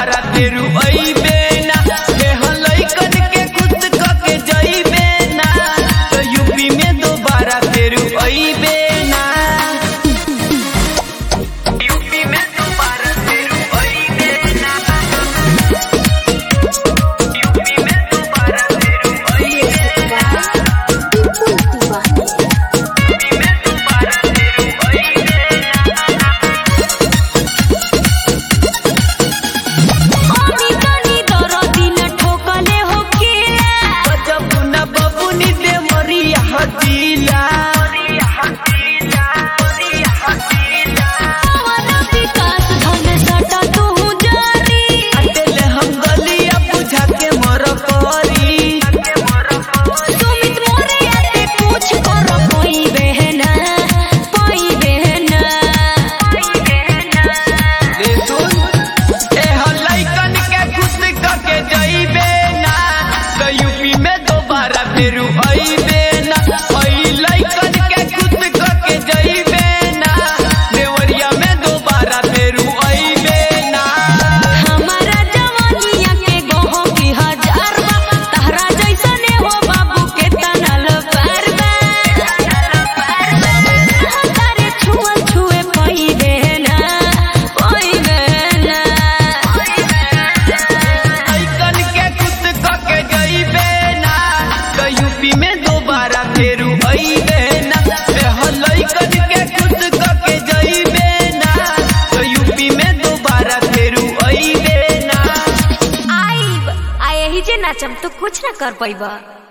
दोबारा तेरू अइबे ना एह लइकन के खुश क के जइबे ना तो यूपी में दोबारा तेरू अइबे ना यूपी में दोबारा तेरू अइबे ना यूपी में दोबारा तेरू अइबे ना यूपी में दोबारा तेरू अइबे ओनी तनी दरदी न ठोकले होखेला गजब न बबुनी दे मरिया हतीला पवन विकास धन सटा तू जारी अटेले हम गलिया बुझा के मर परी सुमित मोरे आते कुछ कर कोई बहना कोई बहना रे सुन ए लइकन के खुश क के जइबे ना तो यूपी में दोबारा फेरू अइबे ना ओई लइकन के खुश क के जइबे ना देवरिया में दोबारा फेरू अइबे ना हमारा जवानिया के गोहो की हजार बा तहरा जैसने हो बाबू के तनल पार बा तारे छुआ छुए कोई बहना कोई बहना लइकन के खुश क के जइबे ना तो यूपी में दोबारा फेरू अइबे ना एह लइकन के खुश क के जइबे ना तो यूपी में दोबारा फेरू अइबे ना आईब आ यही जे नाचम तो कुछ ना कर पैबा